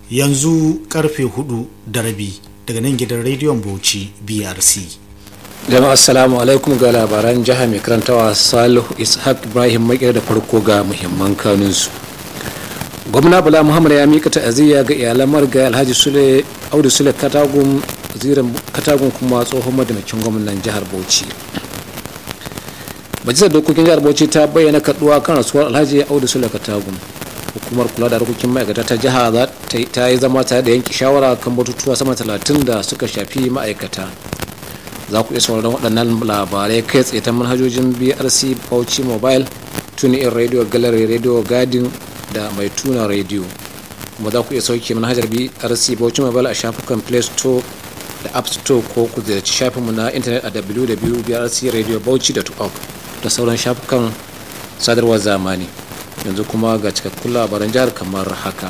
yanzu karfe hudu da rabi daga nan gidan rediyon bauchi brc jama'a assalamu alaikum ga labaran jiha mai karantawa salihu ishaq ibrahim makera da farko ga muhimman kanunsu gwamna bala muhammad ya mika ta'aziyya ga iyalan marga alhaji sule audu sule katagun zirin katagun kuma tsohon madamakin gwamnan jihar bauchi majalisar dokokin jihar bauchi ta bayyana kaduwa kan rasuwar alhaji audu sule katagun hukumar kula da harkokin ma'aikata ta jiha ta yi zama tare da yanke shawara kan batutuwa sama talatin da suka shafi ma'aikata za ku iya sauraron waɗannan labarai kai tsaye ta manhajojin brc bauchi mobile tuni in radio gallery radio garden da mai tuna radio kuma za ku iya sauke manhajar brc bauchi mobile a shafukan play store da app store ko ku ziyarci shafinmu na intanet a www.brcradiobauchi.org da sauran shafukan sadarwar zamani yanzu kuma ga cikakkun labaran jihar kamar haka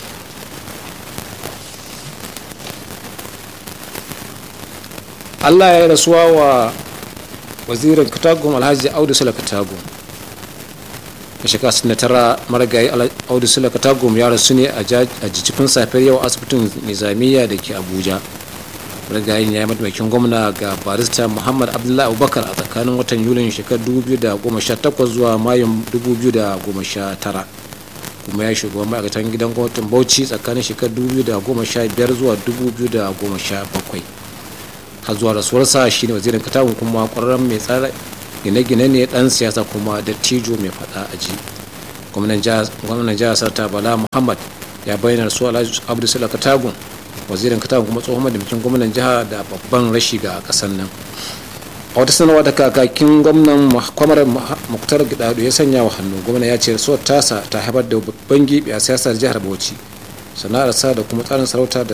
allah ya yi rasuwa wa wazirin katagun alhaji audu sula katagun a shekara 69 marigayi audu sula katagun ya rasu ne a jijjifin safiyar yau asibitin nizamiya da ke abuja marigayin ya yi mataimakin gwamna ga barista muhammad abdullahi abubakar a tsakanin watan yulin shekarar 2018 zuwa mayun 2019 kuma ya shugaban ma'aikatan gidan gwamnatin bauchi tsakanin shekarar 2015 zuwa 2017 har zuwa rasuwarsa shine wazirin katakon kuma kwararren mai tsara gine-gine ne dan siyasa kuma dattijo mai fada a ji gwamnan jihar sarta bala muhammad ya bayyana rasuwa alhaji abdu sula katagun wazirin katakon kuma tsohon madamakin gwamnan jiha da babban rashi ga kasar nan a wata sanarwa da kakakin gwamnan kwamar muktar gidado ya sanya wa hannu gwamna ya ce rasuwar tasa ta haifar da babban gibi a siyasar jihar bauchi sana'arsa da kuma tsarin sarauta da